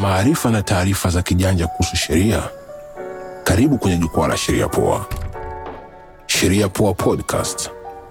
maarifa na taarifa za kijanja kuhusu sheria. Karibu kwenye jukwaa la Sheria Poa. Sheria Poa Podcast.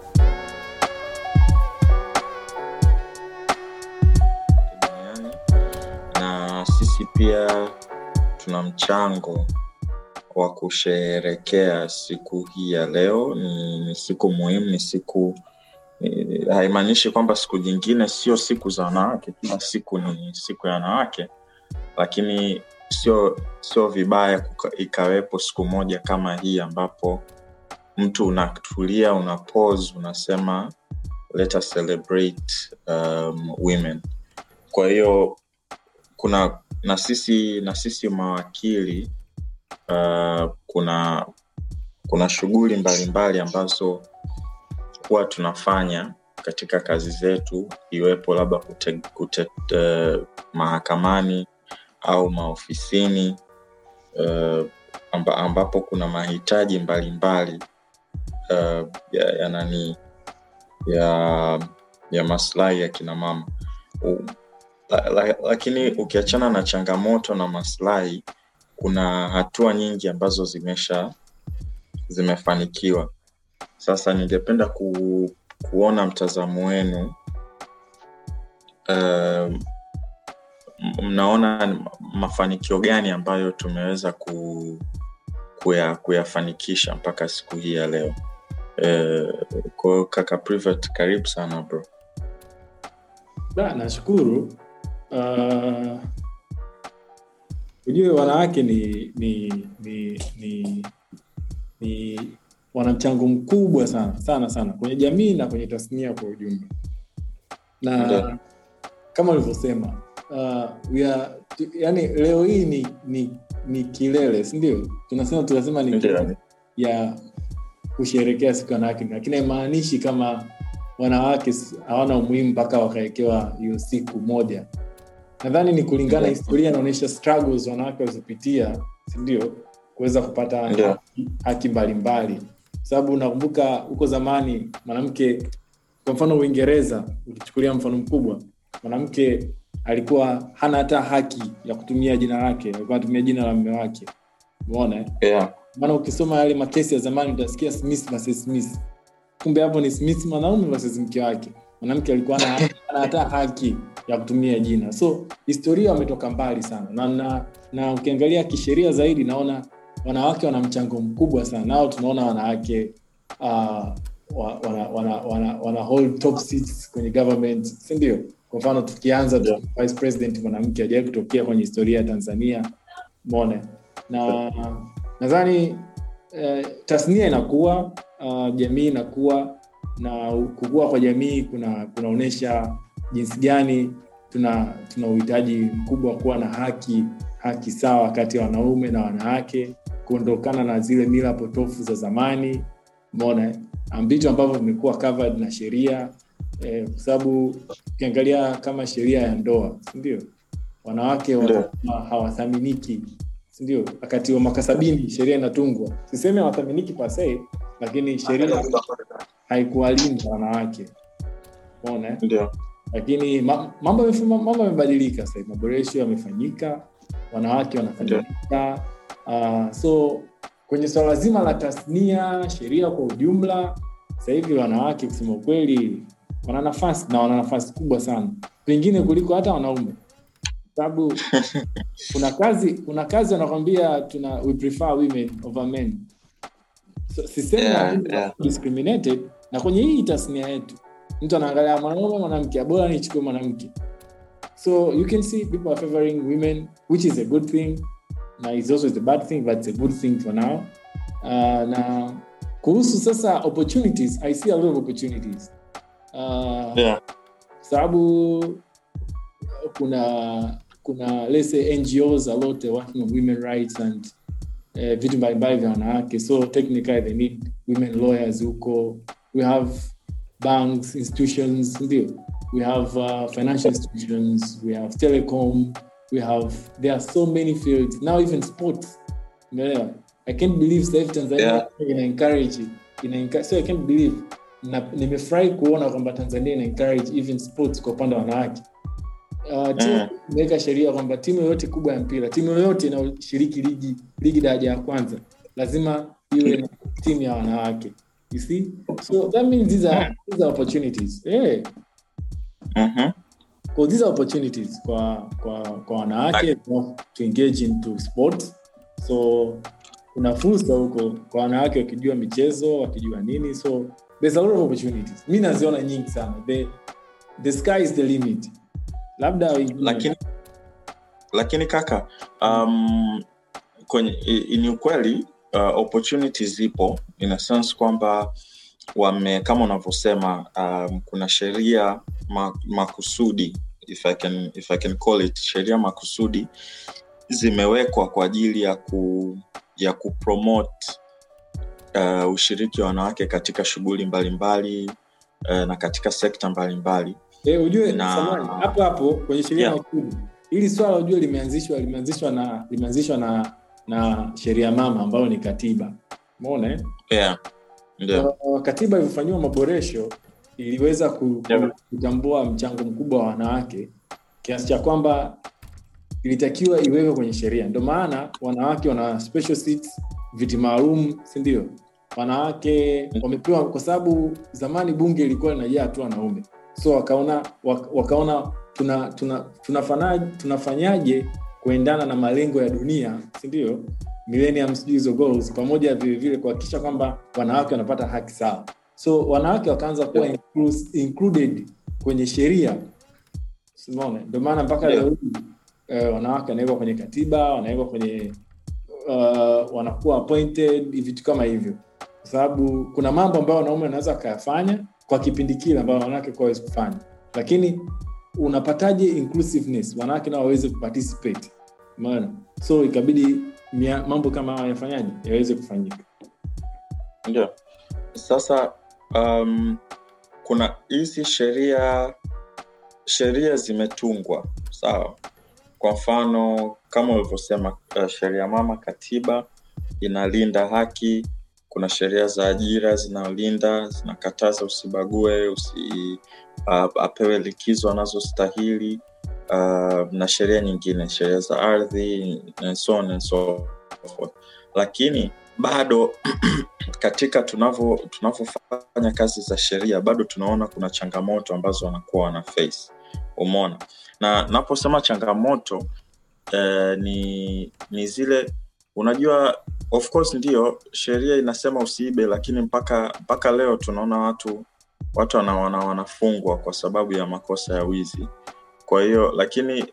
duniani na sisi pia tuna mchango wa kusherekea siku hii ya leo. Ni, ni siku muhimu, ni siku ni- haimaanishi kwamba siku nyingine sio siku za wanawake. Kila siku ni siku ya wanawake, lakini sio sio vibaya kuka- ikawepo siku moja kama hii ambapo mtu unatulia, una pause, unasema let us celebrate um, women kwa hiyo kuna na sisi na sisi mawakili uh, kuna kuna shughuli mbalimbali ambazo huwa tunafanya katika kazi zetu iwepo labda kute, kute, uh, mahakamani au maofisini uh, amba, ambapo kuna mahitaji mbalimbali uh, ya, ya nani ya ya maslahi ya kina mama U- la, la, lakini ukiachana na changamoto na maslahi kuna hatua nyingi ambazo zimesha zimefanikiwa sasa ningependa ku, kuona mtazamo wenu um, mnaona ni mafanikio gani ambayo tumeweza ku, kuya, kuyafanikisha mpaka siku hii ya leo uh, kwa hiyo kaka Privet, karibu sana bro Da, nashukuru. Uh, ujue wanawake ni ni ni ni, ni wana mchango mkubwa sana sana sana kwenye jamii na kwenye tasnia kwa ujumla, na Ndio. kama ulivyosema uh, we are, tu, yani leo hii ni ni, ni kilele, si ndio? Tunasema tunasema ni Ndio. kilele ya kusherekea siku ya wanawake, lakini haimaanishi kama wanawake s- hawana umuhimu mpaka wakawekewa hiyo siku moja. Nadhani ni kulingana, Ndio. historia inaonyesha struggles wanawake walizopitia, si ndio, kuweza kupata Ndio. haki- haki mbalimbali, kwa sababu nakumbuka huko zamani mwanamke, kwa mfano Uingereza, ukichukulia mfano mkubwa, mwanamke alikuwa hana hata haki ya kutumia jina lake, alikuwa anatumia jina la mume wake. Umeona eh? yeah. maana ukisoma yale makesi ya zamani utasikia Smith versus Smith. Kumbe hapo ni Smith mwanaume versus mke wake. Mwanamke alikuwa hana hana hata haki ya kutumia jina. So historia wametoka mbali sana na, na, na ukiangalia kisheria zaidi naona wanawake wana mchango mkubwa sana. Nao tunaona wanawake uh, wa- wana, wana, wana, wana hold top seats kwenye government, si ndio? Kwa mfano tukianza tu, Yeah. vice president mwanamke hajawahi kutokea kwenye historia ya Tanzania. Umeona? Na nadhani eh, tasnia inakuwa uh, jamii inakuwa na kukua kwa jamii kuna kunaonyesha jinsi gani tuna tuna uhitaji mkubwa wa kuwa na haki haki sawa kati ya wanaume na wanawake kuondokana na zile mila potofu za zamani umeona eh? Um, vitu ambavyo vimekuwa covered na sheria eh, kwa sababu ukiangalia kama sheria ya ndoa sindio wanawake Ndio. wana- hawathaminiki sindio wakati wa mwaka sabini sheria inatungwa siseme hawathaminiki pasee lakini sheria haikuwalinda wanawake umeona eh? ndio lakini ma- mambo yamefu- mambo yamebadilika sasa hivi, maboresho yamefanyika wanawake wanafanyika uh, so kwenye swala zima la tasnia sheria kwa ujumla sasa hivi wanawake kusema ukweli wana nafasi na wana nafasi kubwa sana pengine kuliko hata wanaume sababu kuna kazi kuna kazi wanakwambia tuna we prefer women over men so, sisemi Yeah, hakuna yeah. discriminated na kwenye hii tasnia yetu mtu anaangalia mwanaume mwanamke bora nichukue mwanamke so you can see people are favoring women which is a good thing na is also a bad thing but it's a good thing for now uh, na kuhusu sasa opportunities i see a lot of opportunities uh, yeah. sababu kuna kuna let's say ngos a lot are working on women rights and uh, vitu mbalimbali vya wanawake so technically they need women lawyers huko we have banks institutions ndio we have uh, financial institutions we have telecom we have there are so many fields now even sports umeelewa i can't believe sasa hivi tanzania Yeah. ina encourage ina encourage, so i can't believe na nimefurahi kuona kwamba tanzania ina encourage even sports kwa upande wa wanawake uh, timu Mm. imeweka sheria kwamba timu yoyote kubwa ya mpira timu yoyote inayoshiriki ligi ligi daraja ya kwanza lazima iwe na timu ya wanawake you see so that means these are, these are opportunities yeah. Mhm. Kwa these are opportunities kwa kwa kwa wanawake to engage into sports so kuna fursa huko kwa wanawake wakijua michezo wakijua nini so there's a lot of opportunities mi naziona nyingi sana the, the sky is the limit labda lakini lakini kaka um, kwenye i- i- ni ukweli uh, opportunities zipo in a sense kwamba wame kama unavyosema um, kuna sheria ma, makusudi if I can, if I can call it sheria makusudi zimewekwa kwa ajili ya ku ya kupromote uh, ushiriki wa wanawake katika shughuli mbalimbali uh, na katika sekta mbalimbali Eh, ujue Na- samahani, hapo hapo kwenye sheria Yeah. ya ukubwa hili swala ujue limeanzishwa limeanzishwa na limeanzishwa na na sheria mama ambayo ni katiba umeona eh? yeah. Ndio. Uh, katiba ilivyofanyiwa maboresho iliweza ku- Yeah. kutambua mchango mkubwa wa wanawake kiasi cha kwamba ilitakiwa iwekwe kwenye sheria ndio maana wanawake wana special seats viti maalum sindio wanawake wamepewa kwa sababu zamani bunge ilikuwa linajaa tu wanaume so wakaona wak- wakaona tuna, tuna, tunafanaje, tunafanyaje kuendana na malengo ya dunia sindio millennium sijui hizo goals pamoja vilevile kuhakikisha kwamba wanawake wanapata haki sawa so wanawake wakaanza kuwa Yeah. inclus- included kwenye sheria simone ndio maana mpaka Yeah. leo hii eh, wanawake wanawekwa kwenye katiba wanawekwa kwenye uh, wanakuwa appointed vitu kama hivyo kwa sababu kuna mambo ambayo wanaume wanaweza wakayafanya kwa kipindi kile ambayo wanawake kuwa hawezi kufanya lakini unapataje inclusiveness wanawake nao waweze kuparticipate umeona so ikabidi mia, mambo kama hayo yafanyaje yaweze kufanyika ndio sasa um, kuna hizi sheria sheria zimetungwa sawa kwa mfano kama ulivyosema uh, sheria mama katiba inalinda haki kuna sheria za ajira zinalinda zinakataza usibague usi uh, apewe likizo anazostahili uh, na sheria nyingine sheria za ardhi and so on and so forth lakini bado katika tunavyo tunavyofanya kazi za sheria bado tunaona kuna changamoto ambazo wanakuwa wana face umeona na naposema changamoto eh, ni ni zile unajua of course ndio sheria inasema usiibe lakini mpaka mpaka leo tunaona watu watu wana, wana, wanafungwa kwa sababu ya makosa ya wizi kwa hiyo lakini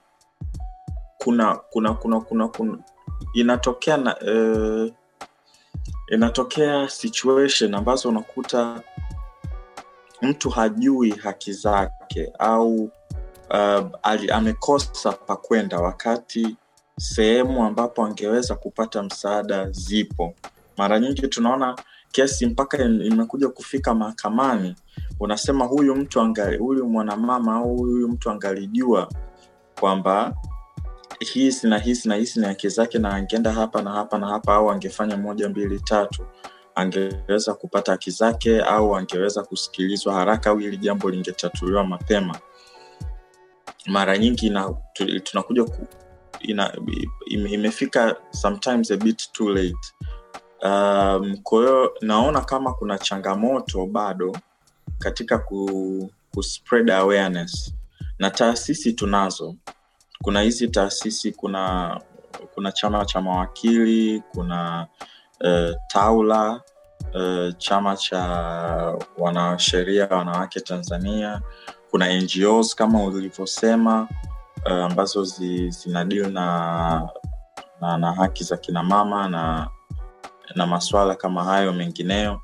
kuna kuna kuna kuna, kuna inatokea na eh, inatokea situation ambazo unakuta mtu hajui haki zake au uh, ali, amekosa pa kwenda wakati sehemu ambapo angeweza kupata msaada zipo mara nyingi tunaona kesi mpaka im- imekuja kufika mahakamani unasema huyu mtu angali, huyu mwanamama au huyu mtu angalijua kwamba hisi na hisi na hisi ni haki zake na angeenda hapa na hapa na hapa au angefanya moja mbili tatu angeweza kupata haki zake au angeweza kusikilizwa haraka au hili jambo lingetatuliwa mapema mara nyingi ina, tu, tunakuja ku, ina, ime, imefika sometimes a bit too late um, kwa hiyo naona kama kuna changamoto bado katika ku, ku spread awareness na taasisi tunazo kuna hizi taasisi kuna kuna chama cha mawakili kuna uh, taula uh, chama cha wanasheria wanawake tanzania kuna ngos kama ulivyosema uh, ambazo zi, zinadili na, na na haki za kina mama na na maswala kama hayo mengineyo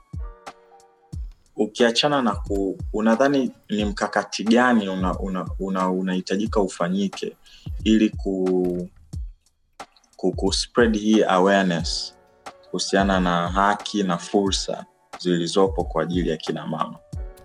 ukiachana na ku unadhani ni mkakati gani unahitajika una, una, unahitajika ufanyike ili ku, ku, ku spread hii awareness kuhusiana na haki na fursa zilizopo kwa ajili ya kina mama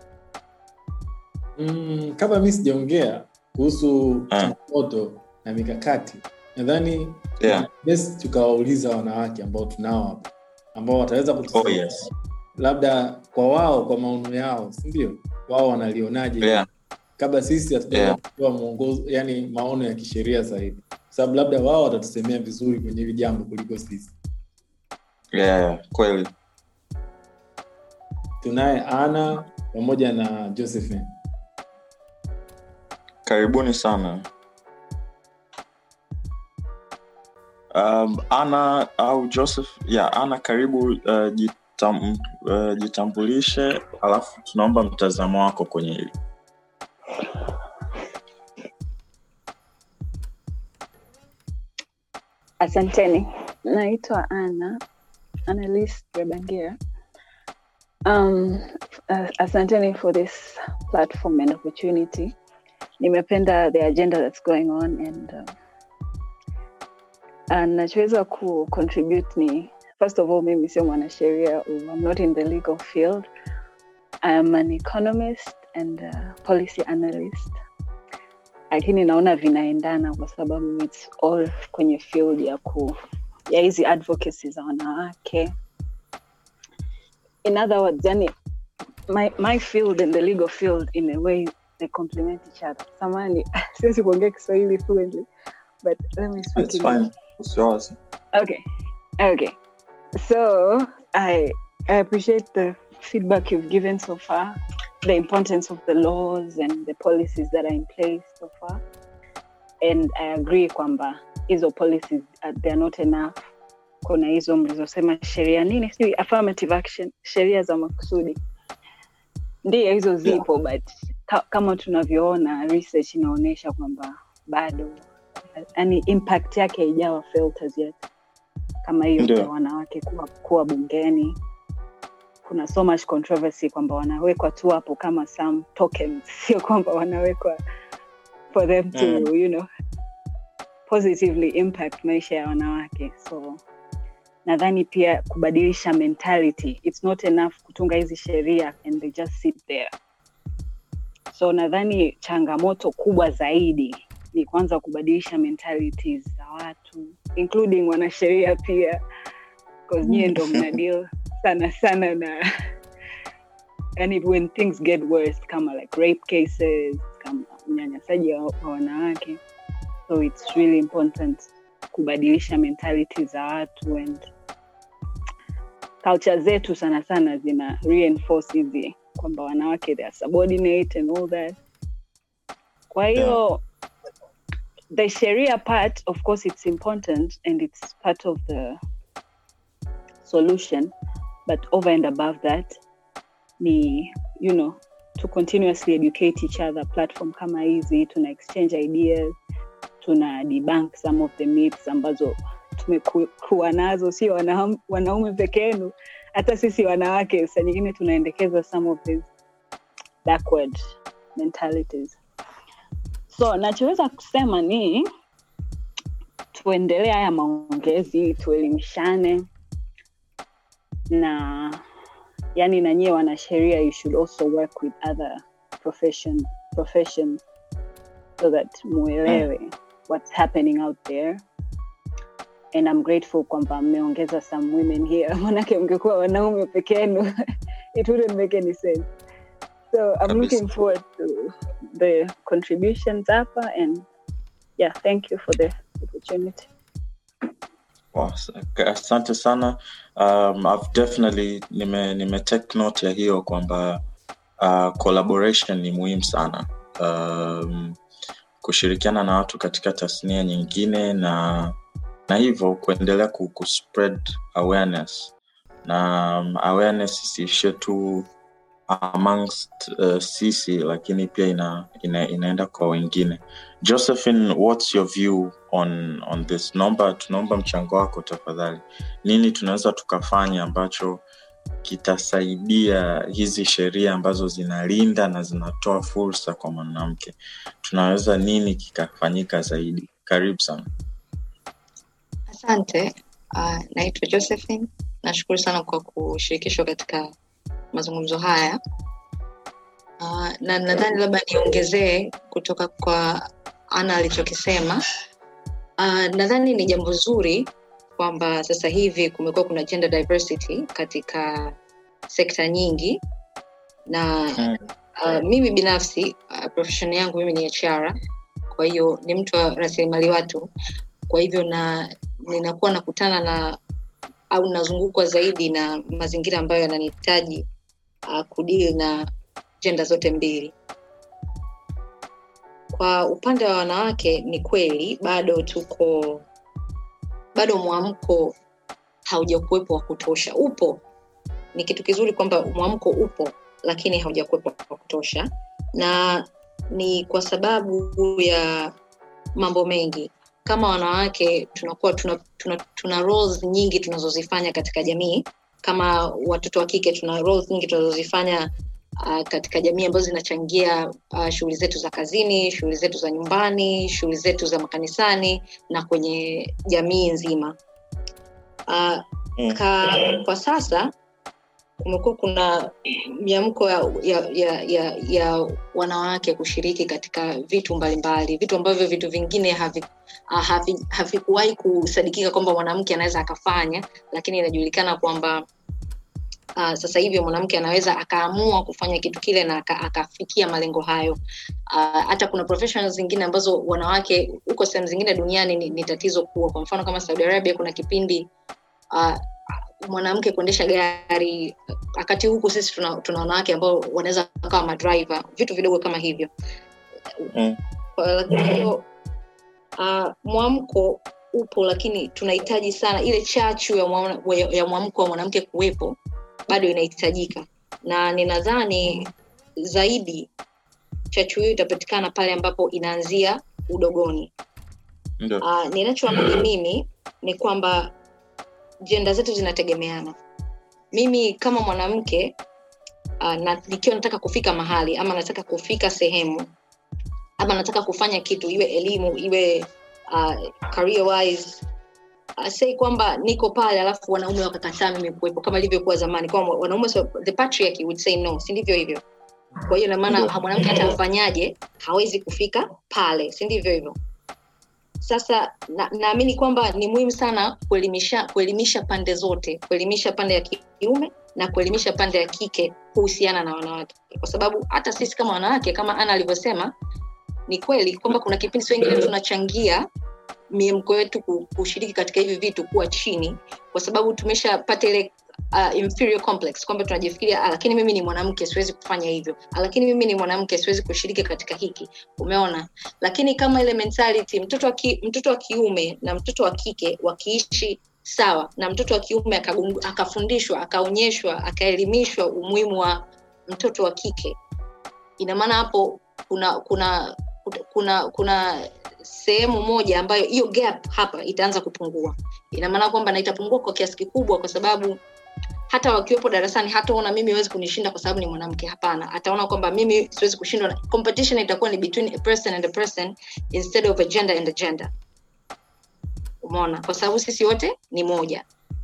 mm, kabla mi sijaongea kuhusu Ah. changamoto na mikakati nadhani yeah. best tukawauliza wanawake ambao tunao hapa ambao wataweza oh, kutusaidia yes. labda kwa wao kwa maono yao sindio wao wanalionaje yeah. kabla sisi hatujaanza Yeah. kutoa mwongozo yani maono ya kisheria zaidi kwa sababu labda wao watatusemea vizuri kwenye hili jambo kuliko sisi yeah, kweli tunaye ana pamoja na josephine karibuni sana um, ana au joseph yeah, ana karibu uh, jitam, uh, jitambulishe alafu tunaomba mtazamo wako kwenye hili Asanteni, naitwa Ana Annalise Rebangira. Um, uh, asanteni for this platform and opportunity. Nimependa the agenda that's going on and uh, uh, nachoweza ku contribute ni first of all, mimi sio mwanasheria. I'm not in the legal field. I'm an economist and uh, policy analyst lakini naona vinaendana kwa sababu it's all kwenye field ya ku ya hizi advocacy za wanawake in other words yani my, my field and the legal field in a way they complement each other samani siwezi kuongea kiswahili fluently but let me speak It's English. fine. Usiwazi. Okay. Okay. So I I appreciate the feedback you've given so far, the importance of the laws and the policies that are in place so far. And I agree kwamba hizo policies uh, they're not enough. Kuna hizo mlizosema sheria nini sijui affirmative action, sheria za makusudi. Ndiyo hizo zipo but ka, kama tunavyoona research inaonyesha kwamba bado yani impact yake haijawa felt as yet kama hiyo Ndio. ya wanawake kuwa, kuwa bungeni kuna so much controversy kwamba wanawekwa tu hapo kama some tokens sio kwamba wanawekwa for them to Mm. you know positively impact maisha ya wanawake so nadhani pia kubadilisha mentality it's not enough kutunga hizi sheria and they just sit there so nadhani changamoto kubwa zaidi ni kwanza kubadilisha mentalities za watu including wanasheria pia because nyie ndo mna deal sana sana na yani when things get worse kama like rape cases kama unyanyasaji wa wa wanawake so it's really important kubadilisha mentality za watu and culture zetu sana sana zina reinforce hizi kwamba wanawake they are subordinate and all that kwa hiyo the sharia part of course it's important and it's part of the solution but over and above that ni you know to continuously educate each other platform kama hizi tuna exchange ideas tuna debunk some of the myths ambazo tumekuwa nazo sio wana, wanaume peke yenu hata sisi wanawake saa nyingine tunaendekeza some of these backward mentalities so nachoweza kusema ni tuendelee haya maongezi tuelimishane na yani na nyie wanasheria you should also work with other profession, professions so that muelewe what's happening out there and i'm grateful kwamba mmeongeza some women here manake mngekuwa wanaume peke yenu it wouldn't make any sense so i'm Kabisa. looking forward to the contributions hapa and yeah thank you for the opportunity Wow, asante sana um, I've definitely nime, nime take note ya hiyo kwamba uh, collaboration ni muhimu sana um, kushirikiana na watu katika tasnia nyingine na na hivyo kuendelea ku, ku spread awareness na um, awareness isiishie tu amongst uh, sisi lakini pia ina, ina, inaenda kwa wengine josephine what's your view on, on this naomba tunaomba mchango wako tafadhali nini tunaweza tukafanya ambacho kitasaidia hizi sheria ambazo zinalinda na zinatoa fursa kwa mwanamke tunaweza nini kikafanyika zaidi karibu sana Asante. Uh, naitwa Josephine. Nashukuru sana kwa kushirikishwa katika mazungumzo haya. Uh, na nadhani labda niongezee kutoka kwa Ana alichokisema. Uh, nadhani ni jambo zuri kwamba sasa hivi kumekuwa kuna gender diversity katika sekta nyingi na Mm. uh, mimi binafsi uh, profession yangu mimi ni HR, kwa hiyo ni mtu wa rasilimali watu, kwa hivyo na ninakuwa nakutana na au nazungukwa zaidi na mazingira ambayo yananihitaji uh, kudili na jenda zote mbili. Kwa upande wa wanawake, ni kweli bado tuko bado mwamko haujakuwepo wa kutosha. Upo, ni kitu kizuri kwamba mwamko upo, lakini haujakuwepo wa kutosha, na ni kwa sababu ya mambo mengi. Kama wanawake tunakuwa tuna, tuna, tuna roles nyingi tunazozifanya katika jamii. Kama watoto wa kike tuna roles nyingi tunazozifanya uh, katika jamii ambazo zinachangia uh, shughuli zetu za kazini, shughuli zetu za nyumbani, shughuli zetu za makanisani na kwenye jamii nzima. Uh, Mm. ka, kwa sasa kumekuwa kuna miamko ya, ya, ya, ya, ya wanawake kushiriki katika vitu mbalimbali vitu ambavyo vitu vingine havi- ah, havi- havikuwahi kusadikika kwamba mwanamke anaweza akafanya lakini inajulikana kwamba uh, sasa hivi mwanamke anaweza akaamua kufanya kitu kile na aka- akafikia malengo hayo uh, hata kuna professionals zingine ambazo wanawake huko sehemu zingine duniani ni, ni tatizo kubwa kwa mfano kama saudi arabia kuna kipindi uh, mwanamke kuendesha gari wakati huku sisi tuna, tuna wanawake ambao wanaweza kawa madriver vitu vidogo kama hivyo Mm. Kwa hiyo uh, mwamko upo lakini tunahitaji sana ile chachu ya mwana- ya ya mwamko wa mwanamke kuwepo bado inahitajika na ninadhani zaidi chachu hiyo itapatikana pale ambapo inaanzia udogoni Ndio. uh, ninachoamini mimi ni kwamba jenda zetu zinategemeana mimi kama mwanamke uh, na, nikiwa nataka kufika mahali ama nataka kufika sehemu ama nataka kufanya kitu iwe elimu iwe uh, career wise uh, sei kwamba niko pale alafu wanaume wakakataa mimi kuwepo kama ilivyokuwa zamani kwamba wanaume so, the patriarchy would say no si ndivyo hivyo kwa hiyo namaana Ndio. mwanamke hata afanyaje hawezi kufika pale si ndivyo hivyo sasa na- naamini kwamba ni muhimu sana kuelimisha kuelimisha pande zote kuelimisha pande ya kiume na kuelimisha pande ya kike kuhusiana na wanawake kwa sababu hata sisi kama wanawake kama ana alivyosema ni kweli kwamba kuna kipindi si wengine tunachangia miemko yetu ku- kushiriki katika hivi vitu kuwa chini kwa sababu tumeshapata ile uh, inferior complex kwamba tunajifikiria ah, lakini mimi ni mwanamke siwezi kufanya hivyo ah, lakini mimi ni mwanamke siwezi kushiriki katika hiki umeona lakini kama ile mentality mtoto wa, ki, mtoto wa kiume na mtoto wa kike wakiishi sawa na mtoto wa kiume akagundu- akafundishwa akaonyeshwa akaelimishwa umuhimu wa mtoto wa kike ina maana hapo kuna kuna kuna kuna sehemu moja ambayo hiyo gap hapa itaanza kupungua ina maana kwamba na itapungua kwa kiasi kikubwa kwa sababu hata wakiwepo darasani hataona mimi hawezi kunishinda kwa sababu ni mwanamke hapana ataona kwamba mimi siwezi kushindwa na- competition itakuwa ni between a person and a person instead of a gender and a gender umeona kwa sababu sisi wote ni moja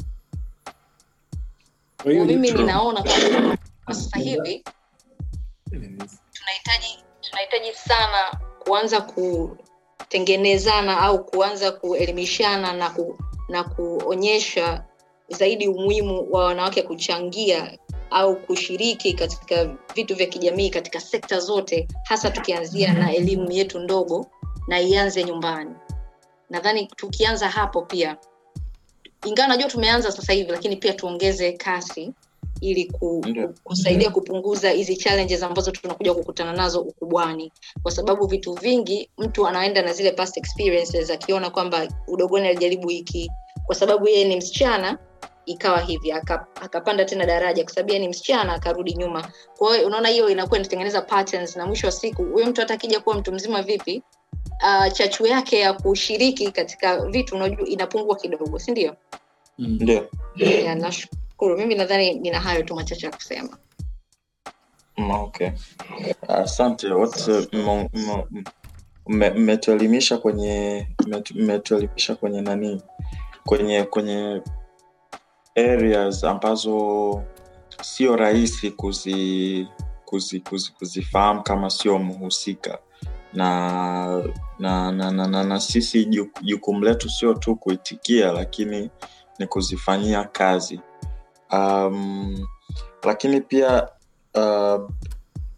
Kwa hiyo mimi true. ninaona kwamba kwa sasa hivi tunahitaji tunahitaji sana kuanza kutengenezana au kuanza kuelimishana na ku, na kuonyesha zaidi umuhimu wa wanawake kuchangia au kushiriki katika vitu vya kijamii katika sekta zote hasa tukianzia na elimu yetu ndogo na ianze nyumbani nadhani tukianza hapo pia ingawa najua tumeanza sasa hivi lakini pia tuongeze kasi ili ku, Ndio. ku, kusaidia kupunguza hizi challenges ambazo tunakuja kukutana nazo ukubwani kwa sababu vitu vingi mtu anaenda na zile past experiences akiona kwamba udogoni alijaribu hiki kwa sababu yeye ni msichana ikawa hivi aka- akapanda tena daraja kwa sababu yeye ni msichana akarudi nyuma kwa hiyo unaona hiyo inakuwa inatengeneza patterns na mwisho wa siku huyo mtu hata akija kuwa mtu mzima vipi uh, chachu yake ya kushiriki katika vitu unajua inapungua kidogo si ndio Mm. Ndio. yeah, nashukuru mimi nadhani nina hayo tu machache ya kusema Mm, Okay. Asante wote mmo- mmo- mme- mmetuelimisha kwenye mmetu- mmetuelimisha kwenye nani kwenye kwenye areas ambazo sio rahisi kuzi kuzi, kuzi, kuzifahamu kama sio mhusika na na na, na, na, na sisi ju- jukumu letu sio tu kuitikia lakini ni kuzifanyia kazi um, lakini pia uh,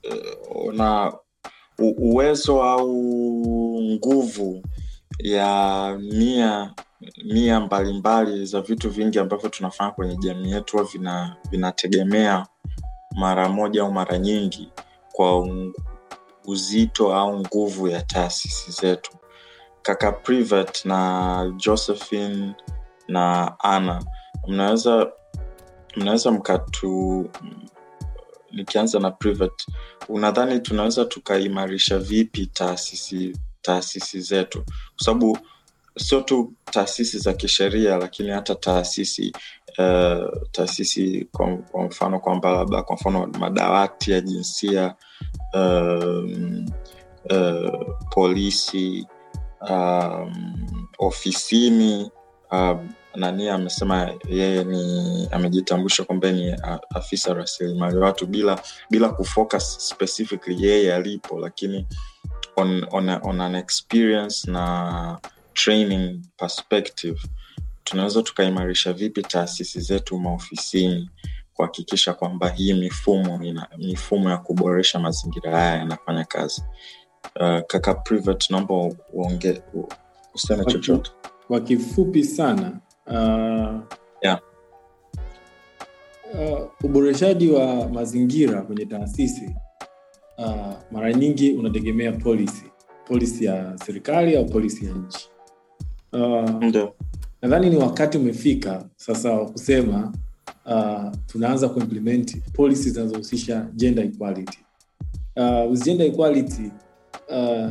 uh, na u- uwezo au nguvu ya nia nia mbalimbali za vitu vingi ambavyo tunafanya kwenye jamii yetu huwa vina vinategemea mara moja au mara nyingi kwa un- uzito au nguvu ya taasisi zetu kaka privat na josephine na ana mnaweza mnaweza mkatu nikianza na privat unadhani tunaweza tukaimarisha vipi taasisi taasisi zetu kwa sababu sio tu taasisi za kisheria lakini hata taasisi uh, taasisi kwa, kwa mfano kwamba labda kwa mfano madawati ya jinsia um, uh, polisi um, ofisini um, nani amesema yeye ni amejitambulisha kwamba ni a- afisa rasilimali watu bila bila kufocus specifically yeye alipo lakini on, on, a, on an experience na training perspective tunaweza tukaimarisha vipi taasisi zetu maofisini kuhakikisha kwamba hii mifumo ina, mifumo ya kuboresha mazingira haya yanafanya kazi uh, kaka privat naomba uonge u- useme Okay. chochote kwa kifupi sana uh, Yeah. uh, uboreshaji wa mazingira kwenye taasisi uh, mara nyingi unategemea policy policy ya serikali au policy ya nchi uh, ndio nadhani ni wakati umefika sasa wa kusema uh, tunaanza kuimplement policy zinazohusisha gender equality uh, with gender equality uh,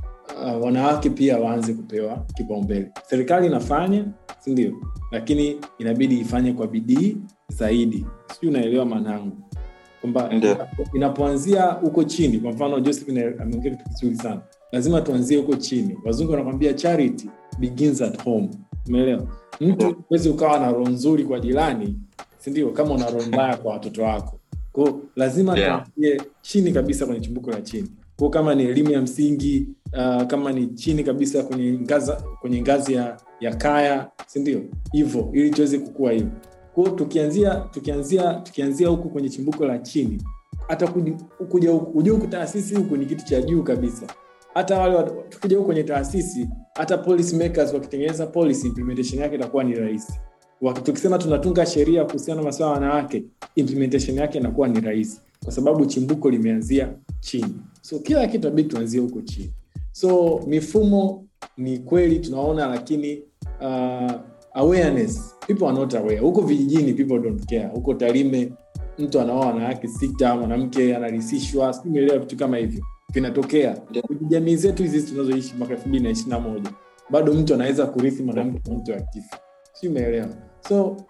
uh, wanawake pia waanze kupewa kipaumbele serikali inafanya sindio lakini inabidi ifanye kwa bidii zaidi sijui unaelewa maanangu kwamba Ndio. inapo- inapoanzia huko chini kwa mfano josephine ameongea kitu kizuri sana lazima tuanzie huko chini wazungu wanakwambia charity begins at home umeelewa mtu Ndio. huwezi ukawa na roho nzuri kwa jirani sindio kama una roho mbaya kwa watoto wako ko lazima Yeah. tuanzie chini kabisa kwenye chimbuko la chini ko kama ni elimu ya msingi uh, kama ni chini kabisa kwenye ngaza, kwenye ngazi ya, ya kaya sindio hivyo ili tuweze kukua hivyo kwao tukianzia tukianzia tukianzia huku kwenye chimbuko la chini hata kuji- kuja huku kuja huku taasisi huku ni kitu cha juu kabisa hata wale watu- tukija huku kwenye taasisi hata policy makers wakitengeneza policy implementation yake itakuwa ni rahisi Waki- tukisema tunatunga sheria kuhusiana na masuala ya wanawake implementation yake inakuwa ni rahisi kwa sababu chimbuko limeanzia chini so kila kitu abidi tuanzie huko chini so mifumo ni kweli tunaona lakini uh, awareness people are not aware huko vijijini people don't care huko tarime mtu anaoa wanawake sita mwanamke anarisishwa sijui umeelewa vitu kama hivyo vinatokea Ndio. kwenye jamii zetu hizi tunazoishi mwaka elfu mbili na ishiri na moja bado mtu anaweza kurithi mwanamke na mtu akifa si umeelewa so uh,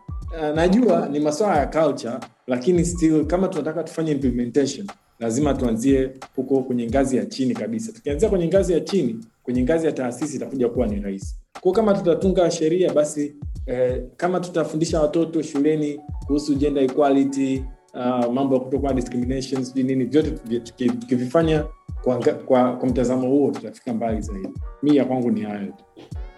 najua ni maswala ya culture lakini still kama tunataka tufanye implementation lazima tuanzie huko kwenye ngazi ya chini kabisa tukianzia kwenye ngazi ya chini kwenye ngazi ya taasisi itakuja kuwa ni rahisi kwao kama tutatunga sheria basi eh, kama tutafundisha watoto shuleni kuhusu gender equality uh, mambo ya kutokuwa discrimination sijui nini vyote tuki- tuki- tukivifanya kwa, nga- kwa, kwa mtazamo huo tutafika mbali zaidi mi ya kwangu ni hayo tu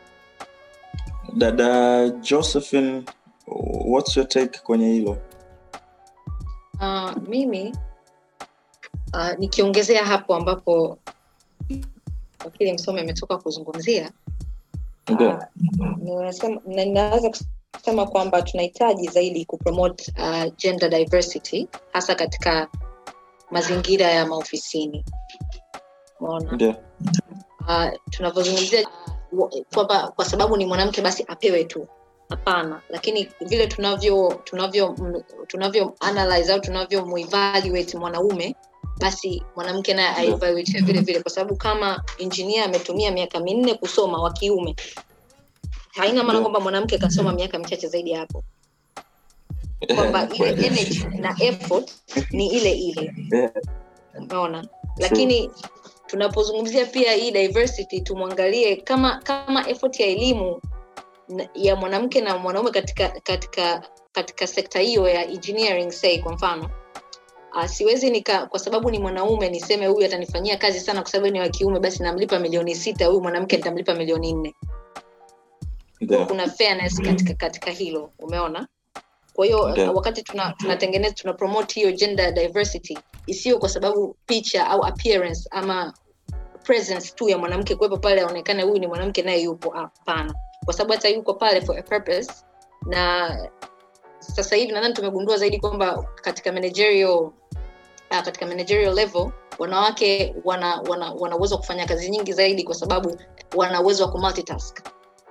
dada josephine what's your take kwenye hilo Uh, mimi uh, nikiongezea hapo ambapo wakili msomi ametoka kuzungumzia ndio ninasema- na- ninaweza kusema kwamba tunahitaji zaidi kupromote uh, gender diversity hasa katika mazingira ya maofisini Umeona? ndio uh, tunavyozungumzia uh, wa- kwamba kwa sababu ni mwanamke basi apewe tu hapana lakini vile tunavyo tunavyo mm, tunavyo analyze au tunavyo muevaluate mwanaume basi mwanamke naye Ndio. aevaluate vile vile kwa sababu kama engineer ametumia miaka minne kusoma wa kiume haina maana Ndio. kwamba mwanamke kasoma miaka michache zaidi ya hapo kwamba ile Kweli. energy na effort ni ile ile Yeah. umeona lakini tunapozungumzia pia hii diversity tumwangalie kama kama effort ya elimu na- ya mwanamke na mwanaume katika katika katika sekta hiyo ya engineering say kwa mfano uh, siwezi nika kwa sababu ni mwanaume niseme huyu atanifanyia kazi sana kwa sababu ni wa kiume basi namlipa milioni sita huyu mwanamke nitamlipa milioni nne ndio kuna fairness katika katika hilo umeona kwa hiyo Ndio. wakati tuna- tunatengeneza tuna promote hiyo gender diversity isiyo kwa sababu picha au appearance ama presence tu ya mwanamke kuwepo pale aonekane huyu ni mwanamke naye yupo hapana kwa sababu hata yuko pale for a purpose na sasa hivi nadhani tumegundua zaidi kwamba katika managerial uh, katika managerial level wanawake wana wana wana uwezo wa kufanya kazi nyingi zaidi kwa sababu wana uwezo wa kumultitask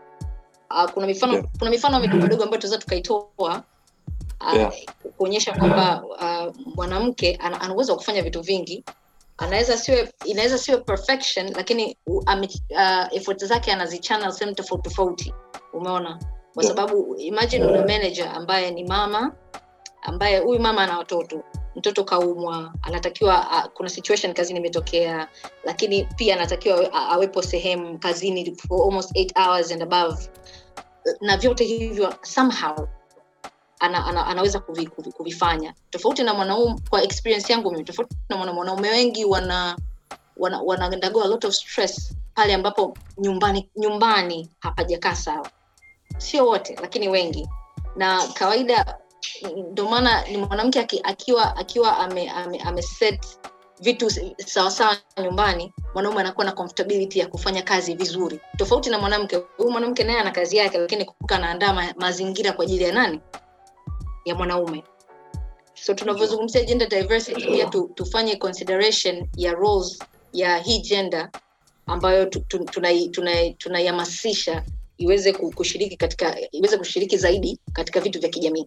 uh, kuna mifano Yeah. kuna mifano midogo midogo ambayo tunaweza tukaitoa uh, Yeah. kuonyesha kwamba uh, mwanamke ana ana uwezo wa kufanya vitu vingi anaweza siwe inaweza siwe perfection lakini u- ame, uh, effort zake anazichannel sehemu tofauti tofauti umeona kwa Yeah. sababu imagine una manager ambaye ni mama ambaye huyu mama ana watoto mtoto kaumwa anatakiwa uh, kuna situation kazini imetokea lakini pia anatakiwa awe- a- awepo sehemu kazini for almost eight hours and above na vyote hivyo somehow ana, ana, anaweza kuvi, kuvi, kuvifanya tofauti na mwanaume kwa experience yangu mimi tofauti na mwana- wanaume wengi wana wana, wana undergo a lot of stress pale ambapo nyumbani nyumbani hapajakaa sawa sio wote lakini wengi na kawaida ndio maana ni mwanamke aki- akiwa akiwa ame, ame, ame set vitu sawasawa nyumbani mwanaume anakuwa na comfortability ya kufanya kazi vizuri tofauti na mwanamke huyu mwanamke naye ana kazi yake lakini kumbuka anaandaa ma, mazingira kwa ajili ya nani ya mwanaume so tunavyozungumzia gender diversity pia tu, tufanye consideration ya roles ya hii gender ambayo tu- tu- tunai- tunai- tunaihamasisha iweze ku- kushiriki katika iweze kushiriki zaidi katika vitu vya kijamii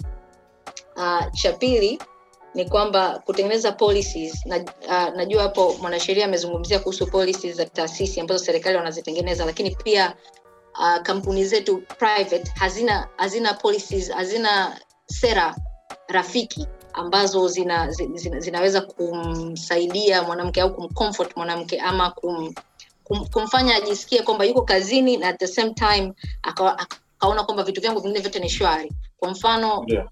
uh, cha pili ni kwamba kutengeneza policies na, uh, najua hapo mwanasheria amezungumzia kuhusu policies za taasisi ambazo serikali wanazitengeneza lakini pia uh, kampuni zetu private hazina hazina policies hazina sera rafiki ambazo zina, zina, zinaweza kumsaidia mwanamke au kumcomfort mwanamke ama kum, kum, kumfanya ajisikie kwamba yuko kazini na at the same time akawa- akaona kwamba vitu vyangu vingine vyote ni shwari kwa mfano Yeah.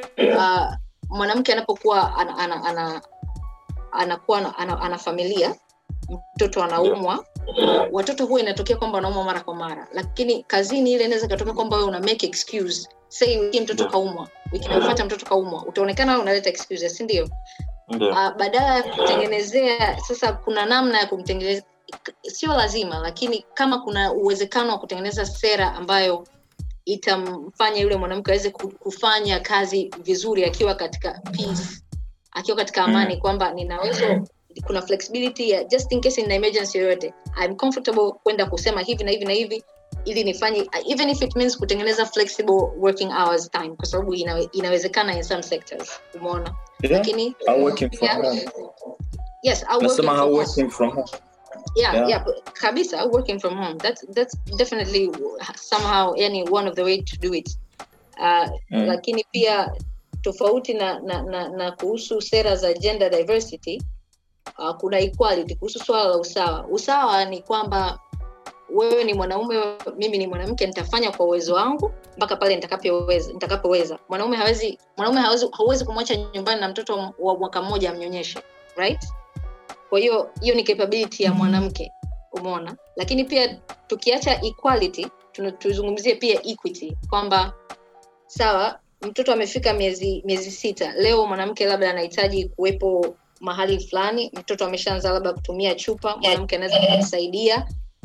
uh, mwanamke anapokuwa ana, ana, ana, anakuwa ana, ana, ana familia mtoto anaumwa watoto huwa inatokea kwamba wanaumwa mara kwa mara lakini kazini ile inaweza ikatokea kwamba wewe una make excuse say wiki mtoto Yeah. kaumwa wiki inayofuata mtoto kaumwa utaonekana wewe unaleta excuses si ndio Ndio. uh, badala ya kutengenezea sasa kuna namna ya kumtengeneza sio lazima lakini kama kuna uwezekano wa kutengeneza sera ambayo itamfanya yule mwanamke aweze ku- kufanya kazi vizuri akiwa katika peace akiwa katika amani kwamba ninaweza kuna flexibility ya just in case in emergency yoyote I'm comfortable kwenda kusema hivi na hivi na hivi ili nifanye even if it means kutengeneza flexible working hours time kwa sababu inawe, inawezekana in some sectors umeona Yeah. lakini Au working from Yeah. home. yes au working Nasema from how home. working from home. yeah, Yeah. yeah. but kabisa working from home that's that's definitely somehow yani one of the way to do it uh, Mm. lakini pia tofauti na, na, na, na kuhusu sera za gender diversity uh, kuna equality kuhusu swala la usawa usawa ni kwamba wewe ni mwanaume mimi ni mwanamke nitafanya kwa uwezo wangu mpaka pale nitakapoweza nitakapoweza mwanaume hawezi mwanaume hawezi hauwezi kumwacha nyumbani na mtoto wa mwaka mmoja amnyonyeshe right kwa hiyo hiyo ni capability ya mwanamke umeona lakini pia tukiacha equality tuna- tuzungumzie pia equity kwamba sawa mtoto amefika miezi miezi sita leo mwanamke labda anahitaji kuwepo mahali fulani mtoto ameshaanza labda kutumia chupa mwanamke anaweza kumsaidia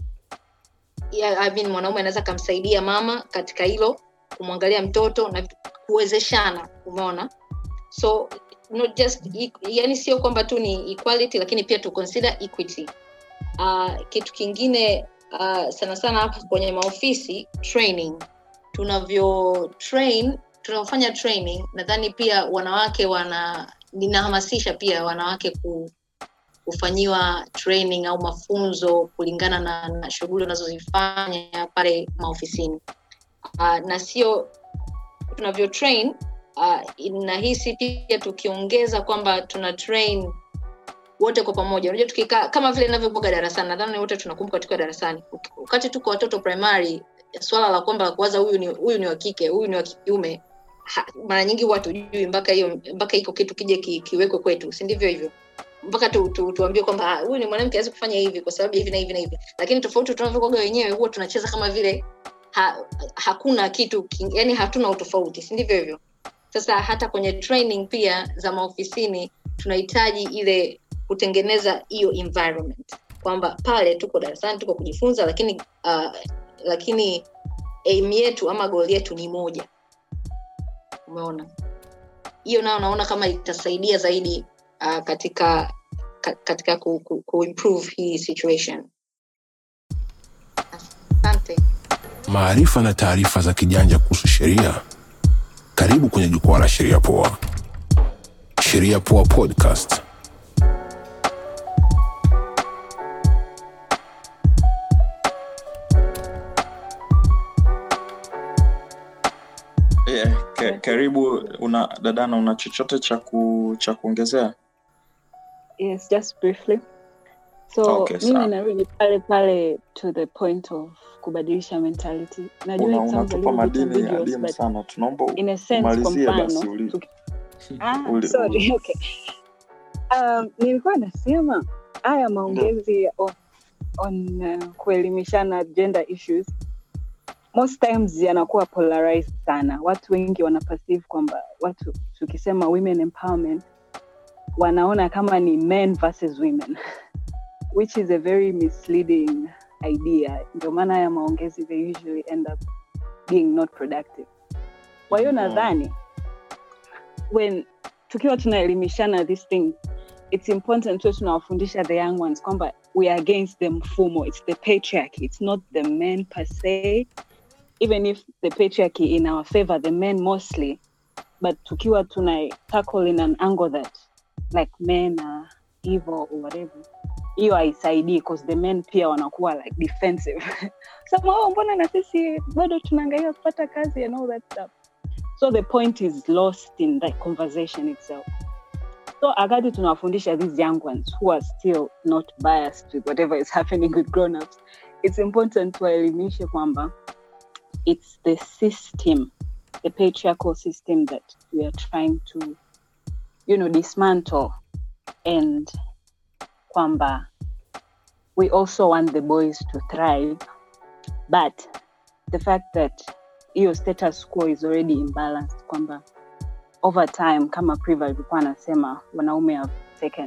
yeah, I mean, mwanaume anaweza akamsaidia mama katika hilo kumwangalia mtoto na kuwezeshana umeona so not just e- yani sio kwamba tu ni equality lakini pia to consider equity uh, kitu kingine uh, sana sana hapa kwenye maofisi training tunavyo train tunavyofanya training nadhani pia wanawake wana ninahamasisha pia wanawake ku, kufanyiwa training au mafunzo kulingana na, na shughuli wanazozifanya pale maofisini uh, na sio tunavyo train uh, nahisi pia tukiongeza kwamba tuna train wote kwa pamoja unajua tukikaa kama vile inavyoboga darasani nadhani wote tunakumbuka tukiwa darasani wakati tuko watoto primary swala la kwamba kuwaza huyu ni huyu ni wa kike huyu ni wa kiume ha- mara nyingi huwa tujui mpaka hiyo mpaka hiko kitu kije ki, kiwekwe kwetu si ndivyo hivyo mpaka tu, tu, tuambie kwamba "Ah, huyu ni mwanamke awezi kufanya hivi kwa sababu ya hivi na hivi na hivi lakini tofauti tunavyokoga wenyewe huwa tunacheza kama vile ha, hakuna kitu king- yani hatuna utofauti si ndivyo hivyo sasa hata kwenye training pia za maofisini tunahitaji ile kutengeneza hiyo environment kwamba pale tuko darasani tuko kujifunza lakini uh, lakini aim yetu ama goal yetu ni moja umeona hiyo nayo naona kama itasaidia zaidi uh, katika ka, katika ku, ku, ku improve hii situation asante maarifa na taarifa za kijanja kuhusu sheria karibu kwenye jukwaa la sheria poa sheria poa podcast yeah, ka, karibu una dadana una chochote cha ku, cha kuongezea yes just briefly so Okay, mimi sawa. narudi pale pale to the point of kubadilisha mentality najua Una- it sounds a unatupa little bit madini ambiguous, adimu but sana tunaomba in a sense kwa umalizie basi mfano uli- tuki- ah, uli- sorry uli- okay um, nilikuwa nasema haya maongezi on, on uh, kuelimishana gender issues most times yanakuwa polarized sana watu wengi wana perceive kwamba watu tukisema women empowerment wanaona kama ni men versus women which is a very misleading idea ndio maana haya maongezi they usually end up being not productive kwa hiyo Mhm. nadhani when tukiwa tunaelimishana this thing it's important tuwe tunawafundisha the young ones kwamba we are against the mfumo it's the patriarchy it's not the men per se even if the patriarchy in our favor the men mostly but tukiwa tuna tackle in an angle that like men are evil or whatever hiyo haisaidii because the men pia wanakuwa like defensive sema oh, mbona na sisi bado tunaangalia kupata kazi and all that stuff so the point is lost in that conversation itself so akati tunawafundisha these young ones who are still not biased with whatever is happening with grown-ups it's important tuwaelimishe kwamba it's the system the patriarchal system that we are trying to you know dismantle and kwamba we also want the boys to thrive but the fact that hiyo status quo is already imbalanced kwamba over time kama priva alikuwa anasema wanaume have taken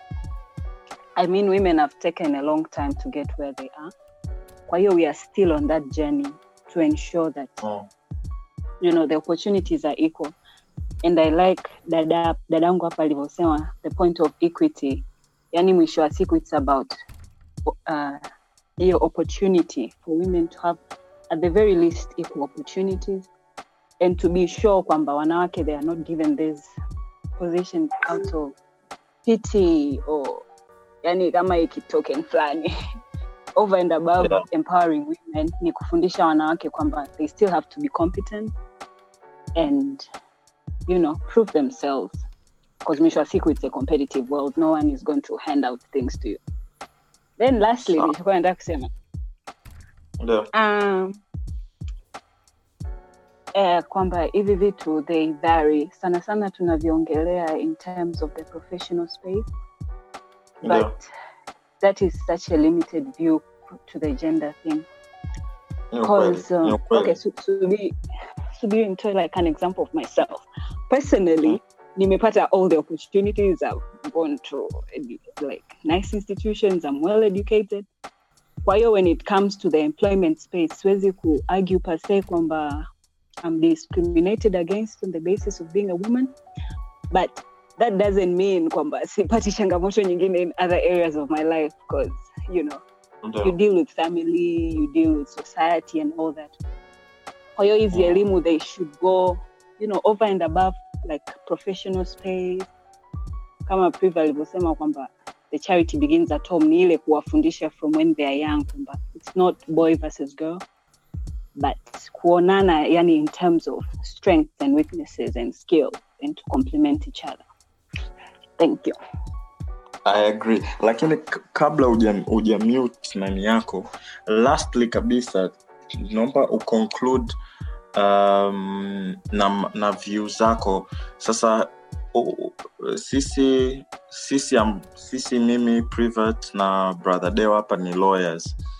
i mean women have taken a long time to get where they are kwa hiyo we are still on that journey to ensure that Oh. you know the opportunities are equal and i like dada dadangu hapa alivyosema the point of equity yani mwisho wa siku it's about uh, hiyo opportunity for women to have at the very least equal opportunities and to be sure kwamba wanawake they are not given this position out of pity or yani kama ikitoken fulani over and above Yeah. empowering women ni kufundisha wanawake kwamba they still have to be competent and you know prove themselves because mwisho wa siku it's a competitive world no one is going to hand out things to you then lastly Sawa. nilichokuwa nataka kusema Ndio. um, eh, kwamba hivi vitu they vary sana sana tunaviongelea in terms of the professional space Ndio. but that is such a limited view to the gender thing Ni ukweli, because ni uh, ukweli. okay so, so be so be into like an example of myself personally nimepata all the opportunities i've gone to edu- like nice institutions i'm well educated kwa hiyo when it comes to the employment space siwezi ku argue per se kwamba i'm discriminated against on the basis of being a woman but that doesn't mean kwamba sipati changamoto nyingine in other areas of my life because you know Ndio. you deal with family you deal with society and all that kwa hiyo hizi Yeah. elimu they should go you know over and above like professional space kama priva alivyosema kwamba the charity begins at home ni ile kuwafundisha from when they are young kwamba it's not boy versus girl but kuonana yani in terms of strengths and weaknesses and skills and to complement each other thank you I agree lakini k- kabla uja, uja mute nani yako lastly kabisa naomba uconclude um, na, na view zako sasa u, u- sisi sisi, um, sisi mimi private na brother deo hapa ni lawyers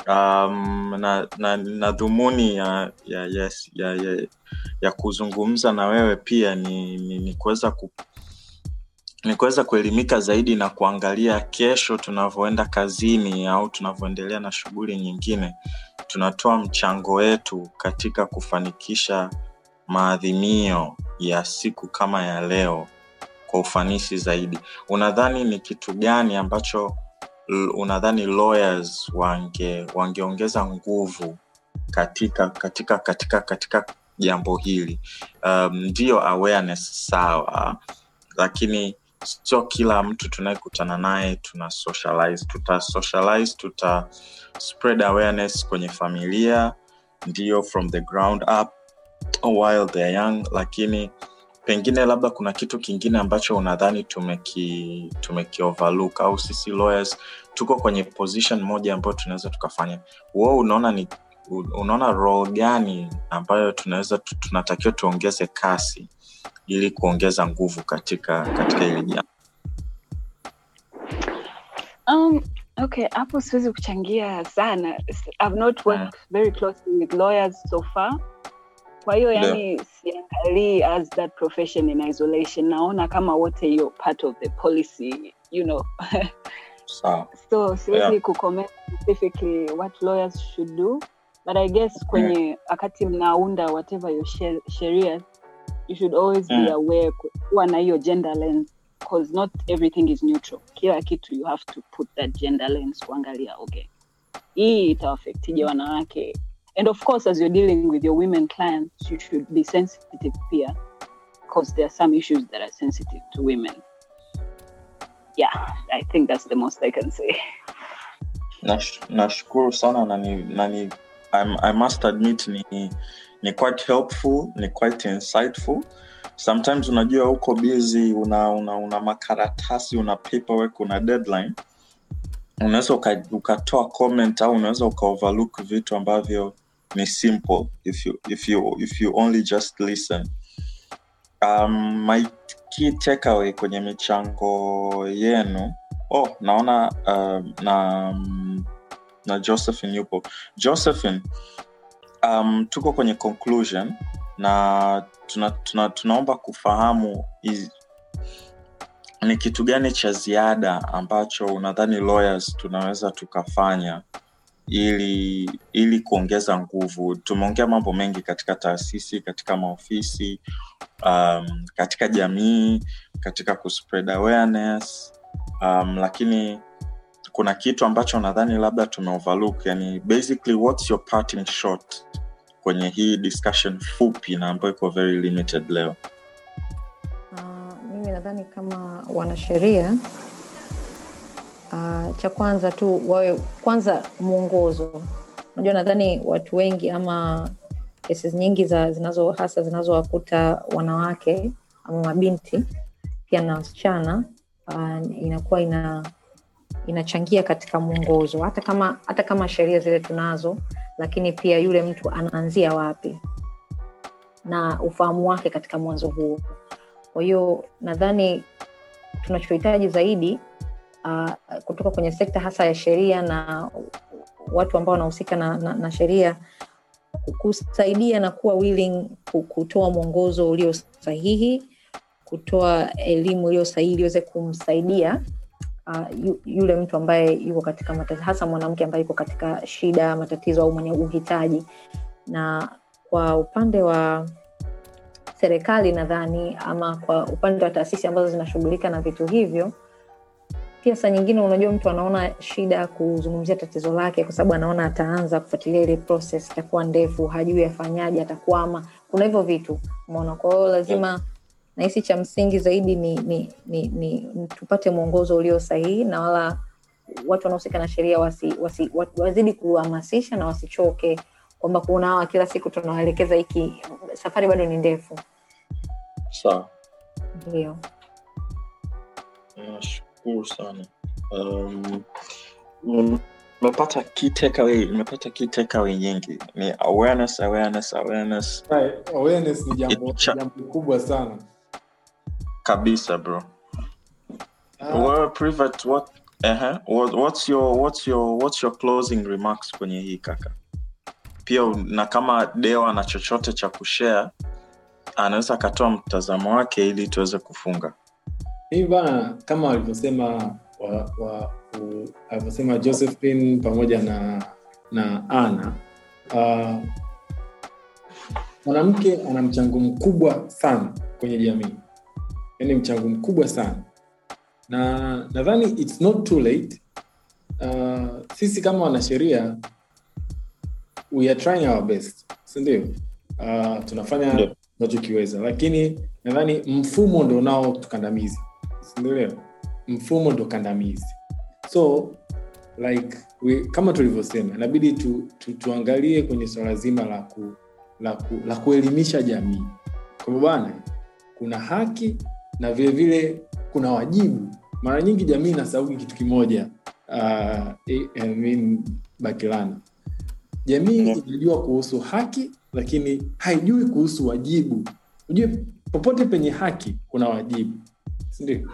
um, na, na, na dhumuni ya ya, ya, ya, ya ya kuzungumza na wewe pia ni, ni, ni kuweza ku, ni kuweza kuelimika zaidi na kuangalia kesho tunavyoenda kazini au tunavyoendelea na shughuli nyingine tunatoa mchango wetu katika kufanikisha maadhimio ya siku kama ya leo kwa ufanisi zaidi unadhani ni kitu gani ambacho l- unadhani lawyers wange wangeongeza nguvu katika katika katika katika jambo hili um, ndiyo awareness sawa lakini sio kila mtu tunayekutana naye tuna socialize tuta socialize tuta spread awareness kwenye familia ndio from the ground up while they're young lakini pengine labda kuna kitu kingine ambacho unadhani tumeki tumeki overlook au sisi lawyers tuko kwenye position moja ambayo tunaweza tukafanya wo unaona ni unaona role gani ambayo tunaweza tu- tunatakiwa tuongeze kasi ili kuongeza nguvu katika katika hili jambo Um, okay, hapo siwezi kuchangia sana. S- I've not worked very closely with lawyers so far. Kwa hiyo Ndio. yani siangalii as that profession in isolation. Naona kama wote hiyo part of the policy, you know. sawa so siwezi Yeah. kucomment specifically what lawyers should do but i guess kwenye wakati mnaunda whatever your she- sheria you should always Mm. be aware ku- kuwa na hiyo gender lens because not everything is neutral kila kitu you have to put that gender lens kuangalia okay hii itawaffectije wanawake and of course as you're dealing with your women clients you should be sensitive pia because there are some issues that are sensitive to women yeah i think that's the most i can say Nash- nashukuru sana na ni, na ni I'm, i must admit ni, ni quite helpful ni quite insightful sometimes unajua uko busy una, una, una makaratasi una paperwork una deadline unaweza uka- ukatoa comment au unaweza ukaoverlook vitu ambavyo ni simple if you, if you, if you only just listen um, my key takeaway kwenye michango yenu oh naona uh, na um, na josephine yupo josephine um, tuko kwenye conclusion na tuna, tuna, tunaomba kufahamu is, ni kitu gani cha ziada ambacho unadhani lawyers tunaweza tukafanya ili ili kuongeza nguvu tumeongea mambo mengi katika taasisi katika maofisi um, katika jamii katika kuspread awareness um, lakini kuna kitu ambacho nadhani labda tumeoverlook yani basically what's your parting shot kwenye hii discussion fupi na ambayo iko very limited leo Uh, mimi nadhani kama wanasheria uh, cha kwanza tu wawe kwanza mwongozo unajua nadhani watu wengi ama kesi nyingi za zinazo hasa zinazowakuta wanawake ama mabinti pia na wasichana uh, inakuwa ina inachangia katika mwongozo hata kama hata kama sheria zile tunazo lakini pia yule mtu anaanzia wapi na ufahamu wake katika mwanzo huo kwa hiyo nadhani tunachohitaji zaidi uh, kutoka kwenye sekta hasa ya sheria na watu ambao wanahusika na, na, na sheria kusaidia na kuwa willing ku- kutoa mwongozo ulio sahihi kutoa elimu iliyo sahihi iliweze kumsaidia uh, yu, yule mtu ambaye yuko katika matatizo hasa mwanamke ambaye yuko katika shida matatizo au mwenye uhitaji na kwa upande wa serikali nadhani ama kwa upande wa taasisi ambazo zinashughulika na vitu hivyo pia saa nyingine unajua mtu anaona shida ya kuzungumzia tatizo lake kwa sababu anaona ataanza kufuatilia ile process itakuwa ndefu hajui afanyaje atakwama kuna hivyo vitu umeona kwa hiyo lazima nahisi cha msingi zaidi ni, ni, ni, ni, ni tupate mwongozo ulio sahihi na wala watu wanaohusika na sheria wasi, wasi, wa- wazidi kuhamasisha na wasichoke kwamba kuna hawa kila siku tunawaelekeza hiki safari bado ni ndefu sawa ndio nashukuru sana um, mm, nimepata key takeaway nimepata key takeaway nyingi ni awareness awareness awareness Right, awareness ni jambo, Cha- jambo kubwa sana kabisa bro Ah, wewe private what Ehe, what- what's your what's your what's your closing remarks kwenye hii kaka pia na kama deo ana chochote cha kushare anaweza akatoa mtazamo wake ili tuweze kufunga hivi bana kama walivyosema wa, wa, u- alivyosema josephine pamoja na na ana uh, mwanamke ana mchango mkubwa sana kwenye jamii yaani mchango mkubwa sana na nadhani its not too late uh, sisi kama wanasheria we are trying our best sindio uh, tunafanya Ndio. tunachokiweza lakini nadhani mfumo ndo unaotukandamiza sindio mfumo ndo kandamizi so like we, kama tulivyosema inabidi tu, tu, tuangalie kwenye swala zima la ku, la, ku, la kuelimisha jamii kwamba bwana kuna haki na vile vile kuna wajibu mara nyingi jamii inasauki kitu kimoja uh, I, I mean, bakilana jamii Yeah. inajua kuhusu haki lakini haijui kuhusu wajibu ujue popote penye haki kuna wajibu sindio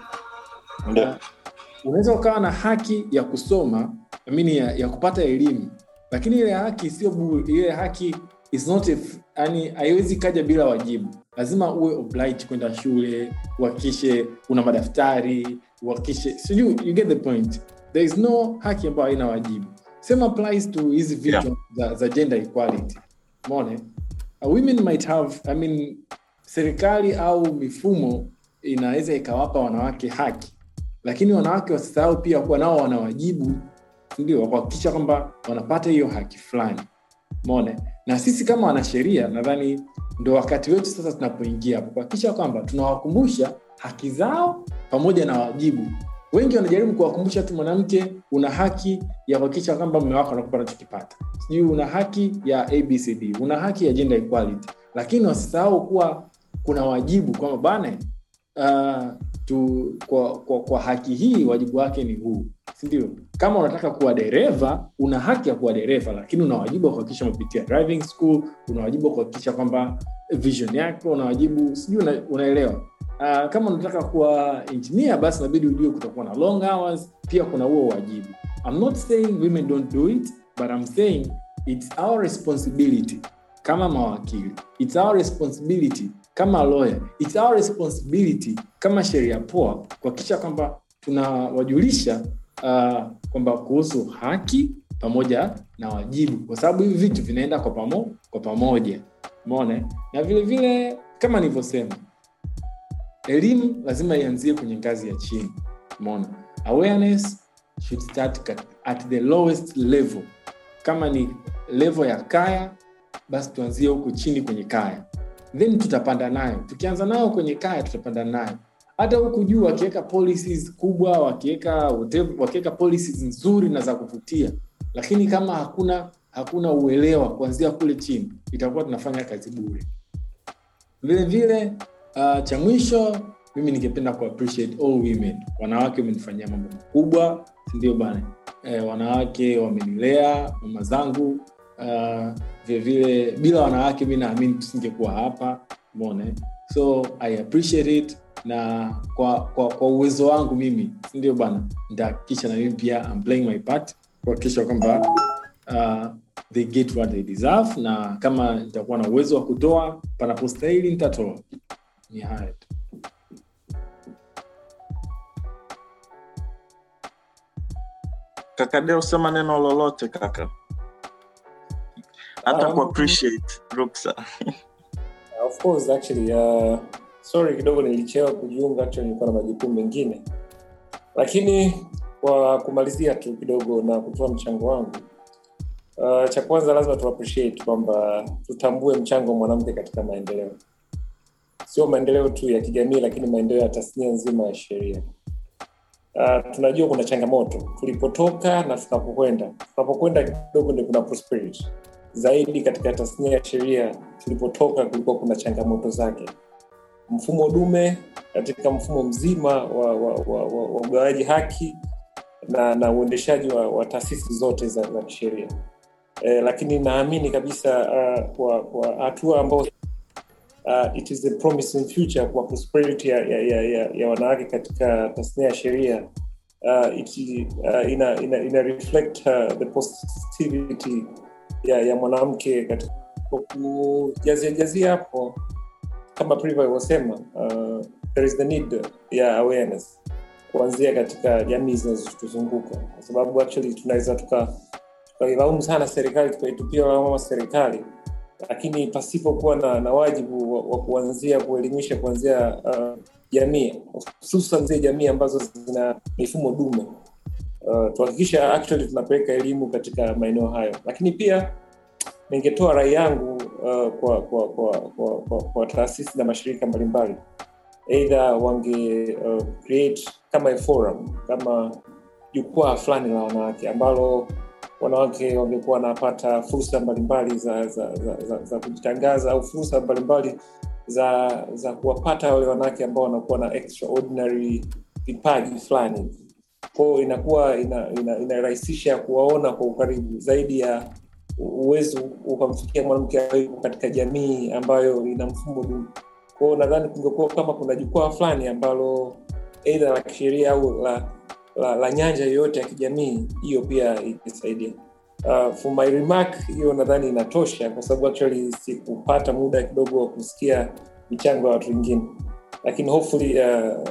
Ndio. unaweza ukawa na haki ya kusoma amini ya, ya kupata elimu lakini ile haki sio bure ile haki is not a f- yani haiwezi kaja bila wajibu lazima uwe obliged kwenda shule uhakikishe una madaftari uhakikishe sijui you get the point there is no haki ambayo haina wajibu same applies to hizi vitu Yeah. za, za gender equality mone uh, women might have I mean, serikali au mifumo inaweza ikawapa wanawake haki lakini wanawake wasisahau pia kuwa nao wana wajibu ndio wa kuhakikisha kwamba wanapata hiyo haki fulani mone na sisi kama wanasheria nadhani ndo wakati wetu sasa tunapoingia hapo kuhakikisha kwamba tunawakumbusha haki zao pamoja na wajibu wengi wanajaribu kuwakumbusha tu mwanamke una haki ya kuhakikisha kwamba mme wako anakupa anachokipata sijui una haki ya abcd una haki ya gender equality lakini wasisahau kuwa kuna wajibu kwamba bana uh, tu, kwa, kwa, kwa haki hii wajibu wake ni huu sindio kama unataka kuwa dereva una haki ya kuwa dereva lakini una wajibu wa kuhakikisha umepitia driving school una wajibu wa kuhakikisha kwamba vision yako una wajibu sijui una, unaelewa uh, kama unataka kuwa engineer basi inabidi ujue kutakuwa na long hours pia kuna huo wajibu I'm not saying women don't do it but I'm saying it's our responsibility kama mawakili it's our responsibility kama lawyer it's our responsibility kama sheria poa kuhakikisha kwamba tunawajulisha uh, kwamba kuhusu haki pamoja na wajibu kwa sababu hivi vitu vinaenda kwa, pamo, kwa pamoja umeona na vile vile kama nilivyosema elimu lazima ianzie kwenye ngazi ya chini umeona awareness should start kat- at the lowest level kama ni level ya kaya basi tuanzie huku chini kwenye kaya then tutapanda nayo tukianza nayo kwenye kaya tutapanda nayo hata huku juu wakiweka policies kubwa wakiweka whatever- wakiweka policies nzuri na za kuvutia lakini kama hakuna hakuna uelewa kuanzia kule chini itakuwa tunafanya kazi bure vile vile uh, cha mwisho mimi ningependa ku appreciate all women wanawake wamenifanyia mambo makubwa sindio bana eh, wanawake wamenilea mama zangu uh, vilevile bila wanawake mi naamini tusingekuwa hapa mone so i appreciate it na kwa, kwa, kwa uwezo wangu mimi sindio bana nitahakikisha na mimi pia I'm playing my part kuhakikisha kwamba uh, they get what they deserve na kama nitakuwa na uwezo wa kutoa panapostahili nitatoa ni haya tu kaka deo sema neno lolote kaka hata Um, ku appreciate ruksa of course actually uh, sorry kidogo nilichewa kujiunga actually nilikuwa na majukumu mengine lakini kwa kumalizia tu kidogo na kutoa mchango wangu uh, cha kwanza lazima tu appreciate kwamba tutambue mchango wa mwanamke katika maendeleo sio maendeleo tu ya kijamii lakini maendeleo ya tasnia nzima ya sheria uh, tunajua kuna changamoto tulipotoka na tunapokwenda tunapokwenda kidogo ndio kuna prosperity zaidi katika tasnia ya sheria tulipotoka kulikuwa kuna changamoto zake mfumo dume katika mfumo mzima wa, wa, wa, wa, wa ugawaji haki na na uendeshaji wa, wa taasisi zote za, za kisheria eh, lakini naamini kabisa uh, kwa kwa hatua ambao uh, it is a promising future kwa prosperity ya, ya, ya, ya, ya wanawake katika tasnia ya sheria uh, it, uh, ina, ina, ina reflect uh, the positivity ya, ya mwanamke katika kwa kujazia jazia hapo kama Priva alivyosema uh, there is the need ya awareness kuanzia katika jamii zinazotuzunguka kwa sababu actually tunaweza tuka tukailaumu sana serikali tukaitupia lawama serikali lakini pasipokuwa na, na wajibu wa, wa kuanzia kuelimisha kuanzia uh, jamii hususan zile jamii ambazo zina mifumo dume uh, tuhakikisha actually tunapeleka elimu katika maeneo hayo lakini pia ningetoa rai yangu uh, kwa, kwa, kwa, kwa, kwa, kwa taasisi na mashirika mbalimbali eidha wange uh, create kama a forum kama jukwaa fulani la wanawake ambalo wanawake wangekuwa wanapata fursa mbalimbali za, za, za, za, za kujitangaza au fursa mbalimbali za za kuwapata wale wanawake ambao wanakuwa na extraordinary vipaji fulani kwao inakuwa inarahisisha ina, ina kuwaona kwa ukaribu zaidi ya uwezo ukamfikia mwanamke yuko katika jamii ambayo ina mfumo duni kwao nadhani kungekuwa kama kuna jukwaa fulani ambalo eidha la kisheria au la, la, la nyanja yoyote ya kijamii hiyo pia itasaidia uh, for my remark hiyo nadhani inatosha kwa sababu actually sikupata muda kidogo wa kusikia michango ya watu wengine lakini hopefully uh,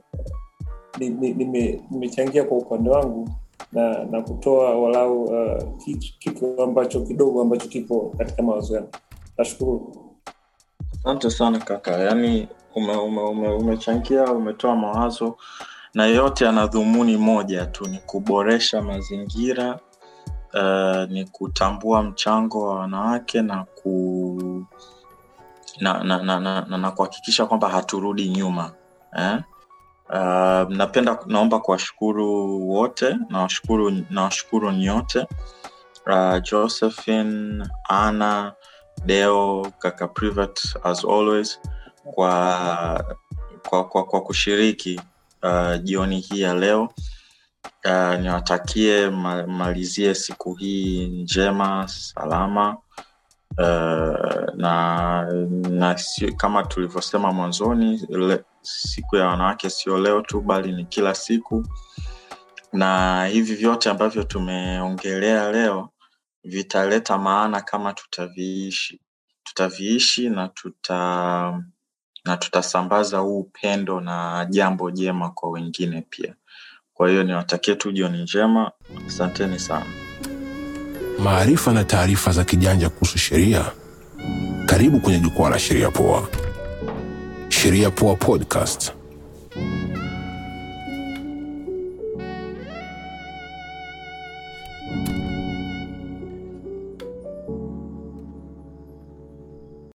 nimechangia nime kwa upande wangu na na kutoa walau uh, kitu ambacho kidogo ambacho kipo katika mawazo yangu nashukuru asante sana kaka yaani umechangia ume, ume, ume umetoa mawazo na yote yana dhumuni moja tu ni kuboresha mazingira uh, ni kutambua mchango wa wanawake na ku na na, na, na, na, na kuhakikisha kwamba haturudi nyuma eh? Uh, napenda naomba kuwashukuru wote nawashukuru nawashukuru nyote uh, josephine ana deo kaka privat as always kwa kwa, kwa, kwa kushiriki uh, jioni hii ya leo uh, niwatakie ma, malizie siku hii njema salama uh, na, na si, kama tulivyosema mwanzoni le, siku ya wanawake sio leo tu bali ni kila siku na hivi vyote ambavyo tumeongelea leo vitaleta maana kama tutaviishi tutaviishi na tuta na tutasambaza huu upendo na jambo jema kwa wengine pia kwa hiyo niwatakie tu jioni njema asanteni sana maarifa na taarifa za kijanja kuhusu sheria karibu kwenye jukwaa la sheria poa sheria poa podcast